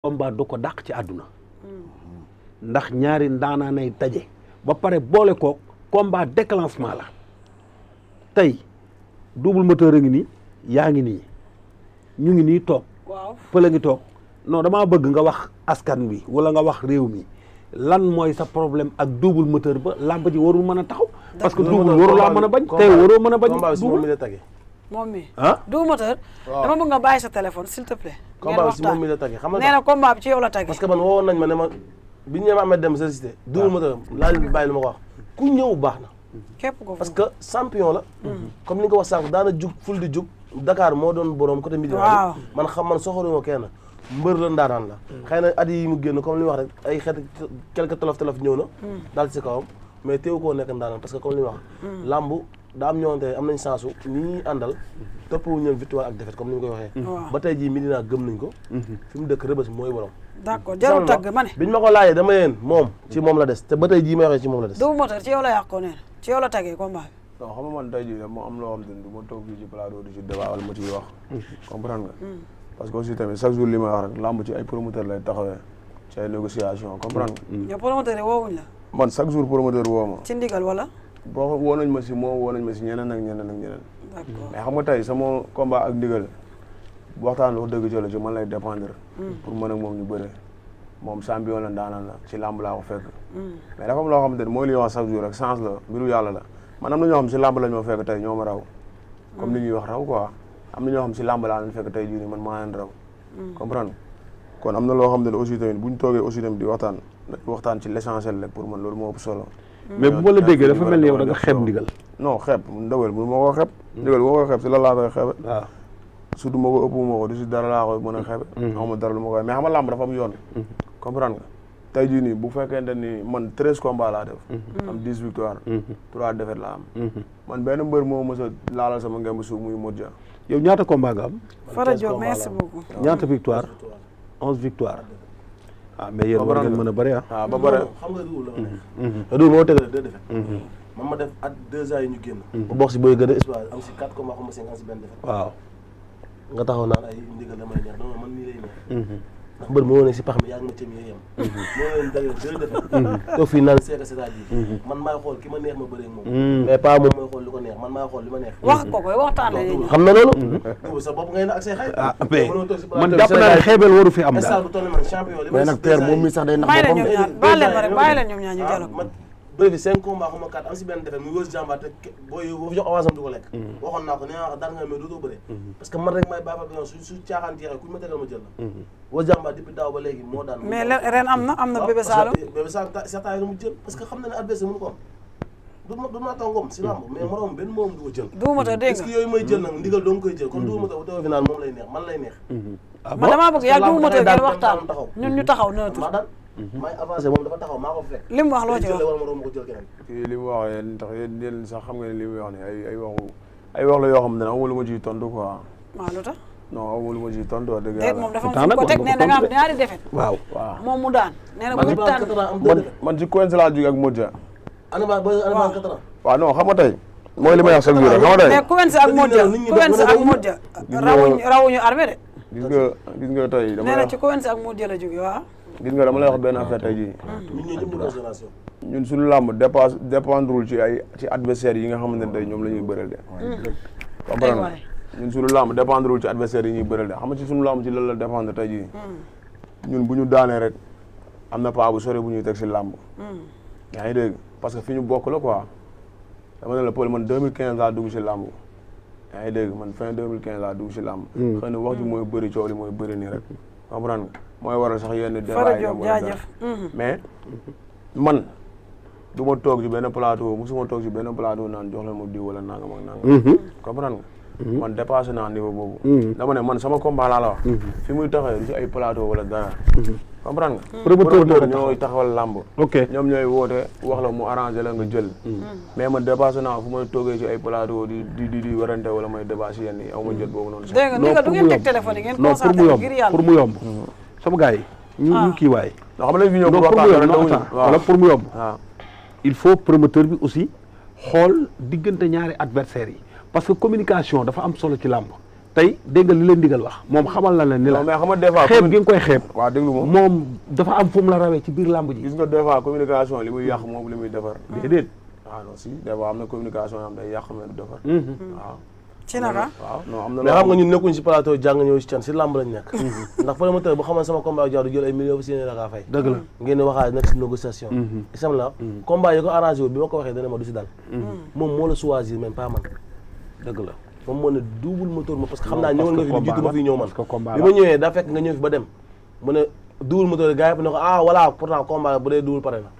combat du ko dàq ci àdduna ndax ñaari ndaanaa nay daje ba pare boole ko combat déclenchement la tey double moteur a ngi nii yaa ngi nii ñu ngi nii toog waaw pël a ngi toog non damaa bëgg nga wax askan wi wala nga wax réew mi lan mooy sa problème ak double moteur ba làmb ji warul mën a taxaw parce que double waru laa mën a bañ tey waroo mën a bañ combat bi si moom mi double la tagge moom mi ah du moteur dama bëgg nga bàyyi sa téléphone s'il te plaît ngeen combat bi si moom waxtaan mi la tagge xam nee nga na combat bi ci yow la tagge parce que man woowoon nañ ma ne ma bi ñu ñëwee Ahmed Dem sollicité double moteur laa leen bàyyi lu ma ko wax ku ñëw baax na képp ko parce que champion la comme ni nga ko wax sànq daana jug ful di jug Dakar moo doon borom côté midi Waaw. man xam man soxoruma kenn mbër la ndaanaan la xëy na at yi mu génn comme li mu wax rek ay xeet quelque tolof tolof ñëw na daal ci kawam mais teewu koo nekk ndaanaan parce que comme li mu wax lamb daa am ñëwante am nañ chance u ni ñuy àndal toppwu ñoom victoire ak défaite comme ni ñu koy waxee Waaw. ba tey jii Medina gëm nañ ko fi mu dëkk rëbës mooy borom d'accord jarul tagg ma ne biñ ma ko laajee dama yéen moom ci moom la des te ba tey jii may waxee ci moom la des du moteur ci yow la yàqoo nee na ci yow la taggee combat bi non xam nga man tey jii moo am loo xam te ne du ma toog fii ci plateau di ci débat wala ma ciy wax comprendre nga parce que aussi tamit chaque jour li may wax rek lamb ci ay promoteur lay taxawee ci ay négociation comprendre nga yow promoteur yi woowuñ la man chaque jour promoteur woo ma ci ndigal wala boo woo nañ ma si moom woo nañ ma si ñeneen ak ñeneen ak ñeneen d'accord mais xam nga tey sama combat ak ndigal waxtaan wax dëgg ci la ci man lay dépendre pour mën ak moom ñu bëre moom champion la ndaanaan la ci lamb laa ko fekk mais dafa am loo xamante ne mooy li ñuy wax chaque jour rek chance la mbiru yàlla la man am na ñoo xam si lamb lañ ma fekk tey ñoo ma raw comme ni ñuy wax raw quoi am na ñoo xam si lamb laa leen fekk tey jii nii man maa leen raw comprendre kon am na loo xam ne aussi tamit bu ñu toogee aussi tamit di waxtaan dañuy waxtaan ci l'essentiel rek pour man loolu moo ëpp solo mais bu ma la déggee dafa mel ni yow da nga xeeb ndigal non xeeb ndawal bu ma ko xeeb ndigal bu ma ko xeeb si la laa koy xeebe waaw surtout ma ko ëpp ma ko du si dara laa koy mën a xeebe xamuma dara lu ma koy mais xam nga làmb dafa am yoon comprendre nga tey jii nii bu fekkente ni man treize combats laa def am dix victoire trois défaites laa am man benn mbër moo mës a laalal sama ngemb suuf muy Modja yow ñaata combat nga am Fara Diop merci beaucoup ñaata victoire onze victoire ah mais yéen war Comprendre ngeen mën a bëri ah waaw ba pare xam nga duul la ma nekk te duul moo tegale deux défaites man ma def at deux ans yi ñu génn ba bokk si booy gën a espoir am si quatre combats xam nga cinq am si benn défaite waaw nga taxaw naan ay ndigal la may neex non man nii lay neex ndax mbër moo ne si pax mi yaa ngi ma cëm yee yem moo leen dagale deux défaites toog fii naan seeka c'est-à-dire man maay xool ki ma neex ma bëree ak moom mais pas moom mooy xool li ko neex man maay xool li ma neex wax ko koy waxtaan la ñuy xam na loolu duul sa bopp ngay na ak say xarit ah mais mënoo toog si man plateau jàpp naa ne xeebel waru fi am instant daal bu toll nii man champion li mais nag père moom mi sax day nax bàyyi leen boppam ñoom ñaar bàyyi leen ma rek bàyyi leen ñoom ñaar ñu dialogue man bëri fi cinq combats xuma quatre am si benn defet muy wës jàmbaar te ke- booy boo fi jox avance am du ko lekk waxoon naa ko nee naa ko daan nga mais dootoo bëre parce que man rek may bàyyi fa bi su su caaxaan jeexee ku ñu ma tegal ma jël la wës jàmbaar depuis daaw ba léegi moo daan mais len- ren am na am na bébé Saloum bébé Saloum ta certains yi mu jël parce que xam na ne adversaire mënu ko am du ma du ma tàngoom si lamb mais moroom benn moom du ko jël du moteur dégg est-ce que nga yooyu may jël nag ndigal doo nga koy jël comme du ma taw taw fi naan moom lay neex man lay neex ah man bon damaa bëgg yaa du lamb moteur dangay ngeen daan waxtaan dem taxaw. ñun ñu taxaw neutre maa daan may avancé moom dafa taxaw maa ko fekk li mu wax loo ci jël wax wala moroom ma ko jël keneen kii li mu wax yéen tax yéen yéen sax xam nga ne li muy wax ni ay ay waxu ay wax la yoo xam ne amul lu ma ciy tontu quoi waaw lu tax non amul lu ma ciy tontu wax dëgg déet moom yàlla dafa am Pourtant fu ko nag teg war nee nga na ko nga am tontu de. ñaari defet waaw waaw moom mu daan nee na bu ñu tànn am man man ci Coense laa jóge ak Modja anama ba anama quatre ans waaw non xam nga tey mooy li may wax chaque jour rek xam nga tey mais Kouwens ak Modja nit ñi Kouwens def- ak Modja rawuñu rawuñu armée de gis nga gis nga tey dama nee lay na wax ci Kouwens ak Modja la jóge waaw gis nga dama lay wax benn affaire tey jii ñun ñoo ñëpp ñu génération ñun suñu làmb dépasse dépendrul ci ay ci adversaires yi nga xamante ne tey ñoom la ñuy bëreel de comprendre nga waay. ñun suñu làmb dépendrul ci adversaires yi ñuy bëreel de xam nga ci suñu làmb ci lan la dépendre tey jii ñun bu ñu daanee rek am na paa bu sore bu ñuy teg si làmb yaa ngi dégg parce que fi ñu bokk la quoi dama ne la Paul man 2015 laa dugg si làmb yaa ngi dégg man fin 2015 laa dugg si làmb xëy na wax ji mooy bëri coow li mooy bëri nii rek comprendre nga mooy waral sax yenn Fara débat yi am Diop wala dara. jaajëf mais man du ma toog ci benn plateau musuma toog ci benn plateau naan jox leen ma diw wala nangam ak nangam. comprendre nga. man dépassé naa niveau boobu. dama ne man sama combat laa la wax. fi muy taxawee du ci ay plateau wala dara. comprendre nga. Promoteur moo ko ñooy taxawal làmb. ok ñoom ñooy woote wax la mu arrangé la nga jël. mais man dépassé naa fu may toogee ci ay plateau di di di di warante wala may débat si yenn yi aw ma jot boobu noonu sax. dégg nga ni nga du ngeen teg téléphone yi ngeen non pour mu concentré yomb ngir yàlla pour mu yomb sama gars yi ñu ñu kii waay non xam nga fi ñëw non pour pour mu waxtaan yomb non dara attends wala pour mu yomb waaw il faut promoteur bi aussi xool diggante ñaari adversaires yi parce que communication dafa am solo ci làmb tey dégg nga li leen digal wax moom xamal na leen ni la non mais xam nga des fois xeeb gi nga koy xeeb waaw déglu ma moom dafa am fu mu la rawee ci biir làmb ji gis nga des fois communication li muy yàq moom li muy defar déedéet waaw non si des fois am na communication yoo xam day yàq mais du defar waaw ci naka waaw non am na mais loo xam nga ñun nekkuñ si plateau jàng ñëw si can si làmb lañ nekk ndax promoteur bu xamoon sama combat ak Diaw du jël ay millions ba si yéene la kaa fay dëgg la ngeen di waxaat nekk si négociation isam la combat yi ko arrangé wu bi ma ko waxee dana ma du si dal moom moo la choisir même pas man dëgg la moom moo ne double moteur ma parce que xam Non, naa ñëwoon nga parce fi que lu jiitu ma combat fi ñëw man parce que combat bi la. ma ñëwee daa fekk nga ñëw fi ba dem mu ne double moteur gars yi ne ko ah voilà pourtant combat bu dee double pare na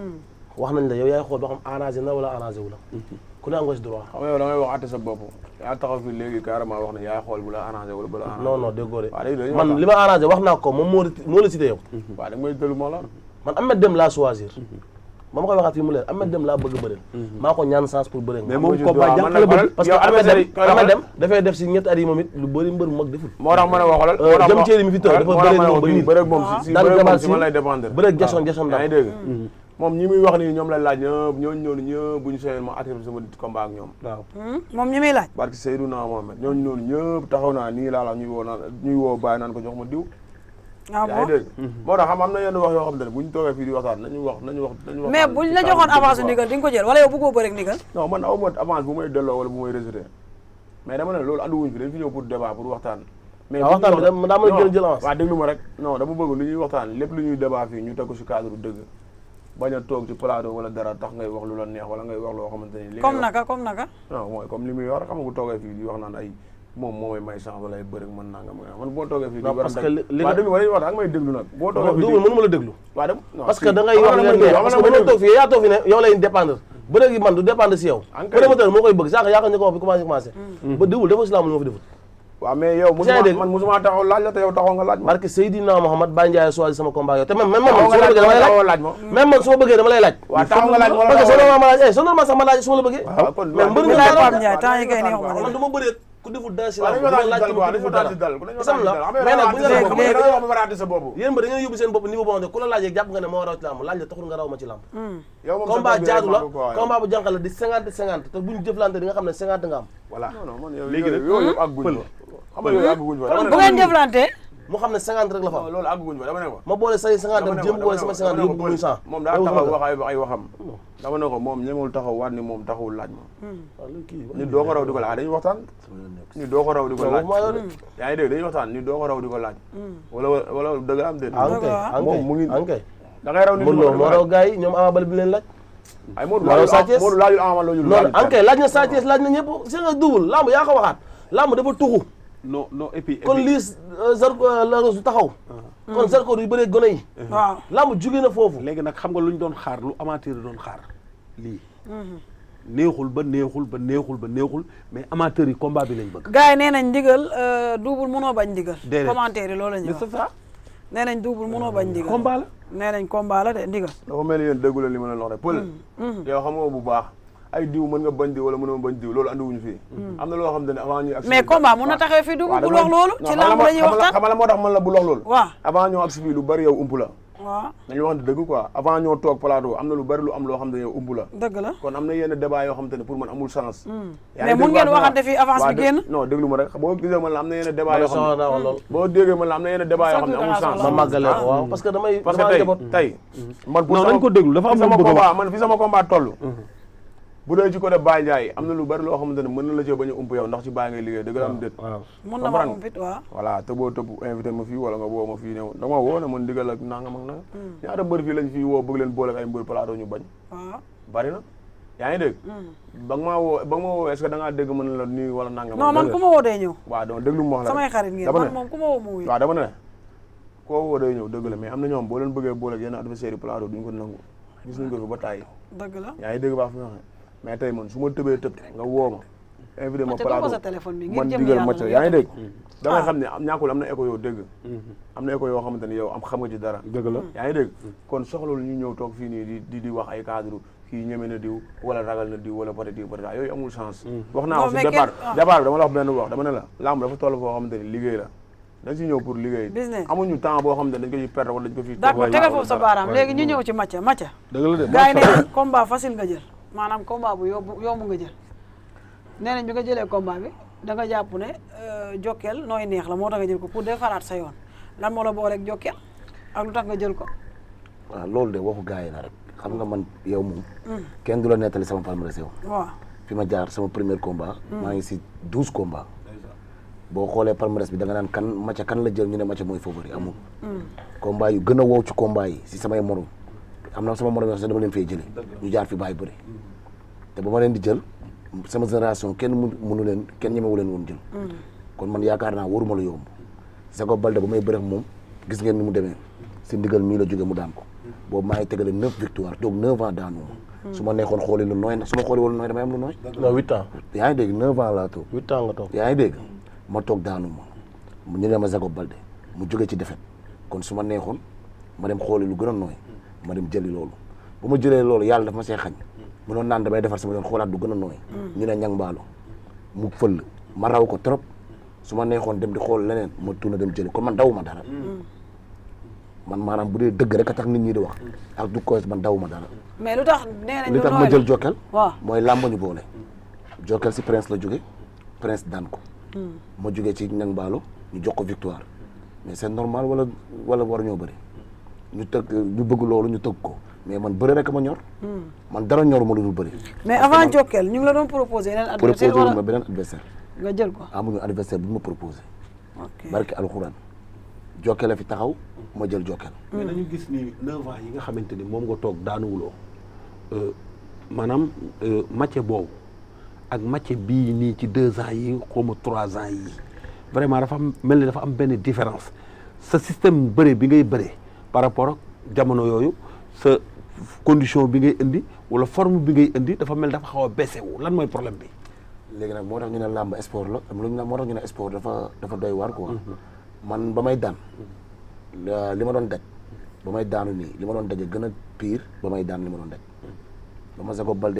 wax nañ la yow yaay xool ba xam arrangé na wala arrangé wu la ku ne am nga si droit xam nga yow da ngay wax àtte sa bopp yaa taxaw fi léegi carrément wax ne yaay xool bu la arrangé wala bu la arrangé non non déggoo de waaw léegi dañuy man waxtaan. li ma arrangé wax naa ko moom moo la moo la cité yow waaw da nga may déglu moo la man Ahmed Dem laa choisir ma ma koy waxaat fii mu leer Ahmed Dem laa bëgg bëreel maa ko ñaan chance pour bëreel mais moom moom combat jànq la bëgg parce que Ahmed Dem Ahmed Dem dafay def si ñetti at yi moom it lu bëri mbër mu mag deful moo tax ma ne waxalal Euh, jëm ceeli mi fi toog dafa bëre moom ba nii. bëre moom si si daan bëre moom gabaal si si man lay dépendre bëre Jason Jason yaa ngi daal dégg moom ñi muy wax nii ñoom lay laaj ñëpp ñooñu ñooñu ñëpp bu ñu soxee ma attiré sama combat ak ñoom waaw moom ñi muy laaj barke Seydouna Mohamed ñooñu ñooñu ñëpp taxaw naa nii laa la ñuy woo naan ñuy woo bàyyi naan ko jox ma diw ah yaa ngi bon dégg moo tax xam am na yenn wax yoo xam ne bu ñu toogee fii di waxtaan nañu wax nañu wax nañu wax mais buñ la joxoon avance ndigal di nga ko jël wala yow bëggoo bëri ak ndigal non man aw ma avance bu may delloo wala bu may rejeté mais dama ne loolu anduwuñ fi dañ fi ñëw pour débat pour waxtaan mais Ah, waxtaan bi dama- daa mën a jël jël avance. waaw déglu ma rek non dama bëgg lu ñuy waxtaan lépp lu ñuy débat fii ñu teg ko si cadre dëgg bañ a toog ci plateau wala dara tax ngay wax lu la neex wala ngay wax loo xamante ni li comme ngay wax- naka comme naka non mooy comme li muy wax rek xam nga bu toogee fii di wax naan ay moom moo may may chance wala ay bëri mën naa nga man boo toogee fii di Non, war a parce teg- que li- li waaw nga- déglu ma dañuy wax da nga may déglu nag boo toogee fii di double mënu ma la déglu waaw dem non, parce si. que da ngay Xam wax nga leen lan neex ma parce déglu, que xam nga lan mënoo ma toog fii yaa toog fi ne yow lay dépendre bëre gi man du dépendre si yow En kay. promoteur moo koy bëgg sànq yaa ko ñu ko wax bi commencé commencé ba double dafa si laa moo fi defut waaw mais yow Yaa musuma dégg. man musuma taxaw laaj la te yow taxaw nga laaj ma barke Seydina Mohamed Baye Ndiaye choisi sama combat yow te même même man taxaw su nga ma bëggee laaj dama lay taxaw laaj laaj ma même man su ma bëggee dama lay laaj waaw taxaw nga laaj ma parce que soo ma laaj eh soo ma sax ma laaj su ma la bëggee waaw kon mais mbër nga laaj laaj Pape Ndiaye temps yi kay neexuma man de du ma bëree ku deful dara si waaw la dañu du ma waxtaan laaj ci ku dal quoi dañu deful waxtaan dara ci dal ku dañu isam waxtaan ci la dal xam nga mais nag bu ñu léegi- la léegi- da ngay wax ba raté sa bopp yéen ba da ngeen yóbbu seen bopp niveau boo xam ne ku la laajee jàpp nga ne moo raw ci làmb laaj la taxul nga raw ma ci làmb yow moom sa combat bopp bi jaadu la rek maa ko quoi, yow. combat bu jànq la di cinquante cinquante te buñ jëflante di nga xam ne cinquante nga am voilà non non man yow Léegi nag- yooyu yëpp àgguñ fa xam nga yooyu àgguñ fa dama ne bu ngeen jëflante mu xam ne cinquante rek la fa non am loolu àgguñ fa dama ne ko ma boole say cinquante dama dem ne jéem ko boole sama cinquante yóbbu muy cent moom daa taxaw wax ay ay waxam dama ne ko moom ñemewul taxaw waat ni moom taxawul laaj ma nit doo ko raw di ko laaj dañuy waxtaan nit doo ko raw di ko laaj waxuma yow de. yaa ngi dégg dañuy waxtaan nit doo ko raw di ko laaj wala wala dëgg am déet ankay moom mu ngi ankay da ngay raw nit Modou Lo moo raw gars yi ñoom Ama Baldé bi leen laaj ay Modou moo raw Sa laajul Thiès. Modou laajul Ama laajul non laajul ankay laaj na Sa Thiès laaj na ñëpp c'est nga double lamb yaa ko waxaat lamb dafa tuxu non non et puis et kon puis- lii Zarko la du taxaw kon Zarko du bëree gone yi waaw lamb jugee na foofu léegi nag xam nga lu ñu doon xaar lu amateur yi doon xaar lii neexul ba neexul ba neexul ba neexul mais amateur yi combat bi lañ bëgg gars yi nee nañ ndigal euh, double munoo bañ ndigal Déedéet. commentaire yi loolu la ñuy mais wax c'est ça nee nañ double munoo bañ ndigal combat la nee nañ combat la de ndigal dafa mel ni yéen déggu leen li ma leen wax rek pël yow xam nga bu baax ay diw mën nga bañ diw wala mënoo bañ diw loolu andiwuñu fii am na loo xam ne avant ñuy agsi mais fii- combat mun na waaw. taxawee fii double waaw bul dama- wax loolu non, ci xam nga lamb la ñuy xam nga- waxtaan xam nga la moo tax man la bul wax loolu waaw avant ñoo agsi fii lu bari yow ump la waaw dañu wax dëgg quoi avant ñoo toog plateau am na lu bari lu am loo xam ne yow ump la dëgg la kon am na yenn débat yoo xam te ne pour man amul sens yaa mais ngi mun dégg ngeen baax na waxante fii avance waaw bi dé- génn non déglu ma rek boo gisee man la am na yenn débat ma ne yoo xam soxla ne naa wax lool boo déggee man la am na yenn débat yoo xam ne amul Chaque jour sens da ma ngaa màggalee ko waaw parce que damay parce que damaa tey njaboot tey man pour Non, sama- nañ ko déglu, dafa am fi lu sama mu bëgg a combat man fi sama combat toll bu dee ci côté Baye Ndiaye am na lu bari loo xamante ne mën na la cee bañ a ump yow ndax ci Baye ngay liggéey dëgg la am déet waaw mun na ma comprendre am fit waaw voilà te boo tëb invité ma fii wala nga woo ma fii ne da nga ma woo ne man digal ak nangam ak nangam ñaata mbër fii lañ fii woo bëgg leen boole ak ay mbër plateau ñu bañ waaw bari na yaa ngi dégg ba nga maa woo ba nga ma woo est-ce que da ngaa dégg mën la nii wala nangam non man ku ma woo dee ñëw waaw donc déglu ma wax la samay rek. xarit ngeen dama man ne moom ku ma woo mu wuyu waaw dama ne koo woo day ñëw dëgg la mais am na ñoom boo leen bëggee boole ak yenn adversaire yi plateau duñ ko nangu gis nañ ko fi ba tàyyi dëgg la yaa ngi dégg baax fi nga xam mais tey man su ma tëbee tëb nga woo ma invité ma te doo ko sa plateau téléphone bi ngir man jëm digal yàlla ma la ca ngir yaa ngi dégg jëm- da ngay Ah. xam ne am ñàkkul am na écho yoo dégg am na écho yoo xamante ne yow am xam nga ci dara dëgg la yaa ngi dégg kon soxlawul ñu ñëw toog fii nii di di di wax ay cadre kii ñeme na diw wala ragal na diw wala peut-être peut-être yooyu amul chance wax naa Non, ko si mais départ kenn- ah. départ bi dama la wax benn wax dama ne la lamb dafa toll foo xamante ni liggéey la dañ si ñëw pour liggéey Business. amuñu temps boo xamante ne dañ ko ciy perdre wala dañ ko fi d'accord tegal foofu sa baaraam léegi ñu ñëw ci matcha matcha dëgg la de gars yi nee nañ combat facile nga jël maanaam combat bu yomb yomb nga jël nee nañ bi nga jëlee combat bi da nga jàpp ne euh, Jokkel nooy neex la moo tax nga jël ko pour defaraat sa yoon lan moo la booleeg Jokkel ak lu tax nga jël ko. waaw loolu de waxu gars yi la rek xam nga man yow moom kenn du la nettali sama palmarès yow waaw fi ma jaar sama premier combat maa ngi si douze combats boo xoolee palmarès bi da nga naan kan Macha kan la jël ñu ne Macha mooy favori amul combat yu gën a wow ci combat yi si samay morom am na sama morom yoo xam ne dama leen fee jële ñu jaar fi bàyyi bëri te ba ma leen di jël sama génération kenn mu mënu leen kenn ñemewu leen woon jël kon man yaakaar naa waruma la yomb Zago Balde ba may bëreex moom gis ngeen ni mu demee si ndigal mii la jóge mu daan ko boobu maa ngi tegale neuf victoire toog neuf ans daanu ma su ma neexoon xooli lu nooy nag su ma xooli woon lu nooy damay am lu nooy non huit ans yaa ngi dégg neuf ans laa toog huit ans nga toog yaa ngi dégg ma toog daanu ma ñu ne ma Zago Balde mu jóge ci defet kon su ma neexoon ma dem xooli lu gën a nooy ma dem jëli loolu bu ma jëlee loolu yàlla daf ma see xañ mu doon naan damay defar sama yoon xoolaat du gën a nooy ñu ne ñang mbaalo mu fëll ma raw ko trop su ma neexoon dem di xool leneen ma tuuna dem jëli kon man daw ma dara man maanaam bu dee dëgg rek a tax nit ñi di wax ak du koy man daw ma dara mais lu tax nee nañ li lu tax nooy ma la. jël Jokal waaw mooy làmb ñu boole Jokal si prince la jóge prince daan ko ma jógee ci ñang mbaalo ñu jox ko victoire mais c'est normal wala wala war ñoo bëri ñu tëgg ñu bëgg loolu ñu tëgg ko mais man bëri rek ma ñor man dara ñor ma lu dul bëri mais avant Jokkel ñu ngi la doon proposé yeneen proposé adversaire wu ma wala beneen adversaire nga jël ko. amuñu adversaire bu ñu ma proposé ok barke alxuraan Jokal a fi taxaw ma jël Jokal mais dañu gis ni neuf ans yi nga xamante ni moom nga toog daanuwuloo euh, maanaam euh, match boobu ak match bii nii ci deux ans yi xawma trois ans yi vraiment dafa am mel ni dafa am benn différence sa système bëre bi ngay bëre par rapport ak jamono yooyu sa condition bi ngay indi wala forme bi ngay indi dafa mel dafa xaw a baissé wu lan mooy problème bi léegi nag moo tax ñu ne làmb sport la am lu ñu moo tax ñu ne sport dafa dafa doy waar quoi man ba may daan la- li ma doon daj ba may daanu nii li ma doon daje gën a pire ba may daan li ma doon daj ba ma Zago Balde